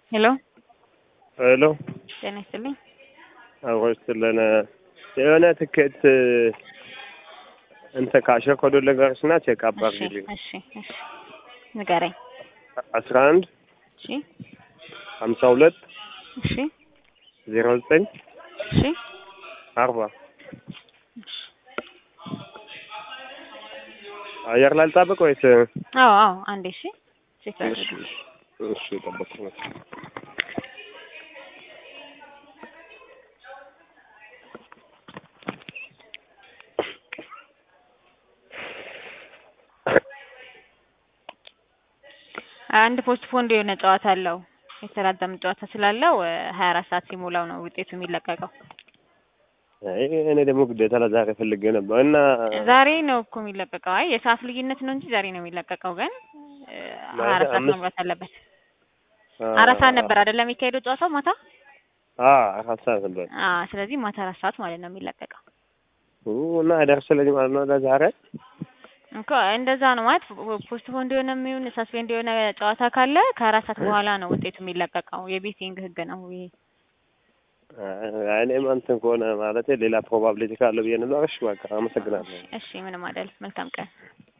ሄሎ ሄሎ ጤና ይስጥልኝ። አብሮች ስለን የሆነ ትኬት እንተ ካሸር ኮዶ ነገሮችና ቼክ አፕ እሺ አድርጊልኝ። እሺ እሺ ንገረኝ። አስራ አንድ እሺ ሀምሳ ሁለት እሺ ዜሮ ዘጠኝ እሺ አርባ አየር ላይ ልጠብቅ ወይስ? አዎ አዎ አንዴ እሺ ቼክ እሺ አድርግ። እሺ ጠበቅኩ ነው። አንድ ፖስት ፖንድ የሆነ ጨዋታ አለው የተራዘመ ጨዋታ ስላለው ሀያ አራት ሰዓት ሲሞላው ነው ውጤቱ የሚለቀቀው። አይ እኔ ደግሞ ግዴታ ለዛሬ ፈልጌ ነበር እና ዛሬ ነው እኮ የሚለቀቀው። አይ የሰዓት ልዩነት ነው እንጂ ዛሬ ነው የሚለቀቀው። ግን እ, ሀያ አራት ሰዓት አምስት- መግባት አለበት። አራት ሰዓት ነበር አይደለም የሚካሄደው ጨዋታው ማታ? አ አራት ሰዓት ነበር አ ስለዚህ ማታ አራት ሰዓት ማለት ነው የሚለቀቀው ኡ እና አይደርስልኝ ማለት ነው ለዛሬ እኮ እንደዛ ነው ማለት ፖስት ፖንድ የሆነ የሚሆን ሳስፔንድ የሆነ ጨዋታ ካለ ከአራት ሰዓት በኋላ ነው ውጤቱ የሚለቀቀው። የቤቲንግ ህግ ነው ይሄ። አይ እኔም እንትን ከሆነ ማለት ሌላ ፕሮባብሊቲ ካለ ብዬ ነበር። እሺ በቃ አመሰግናለሁ። እሺ ምንም አይደል። መልካም ቀን።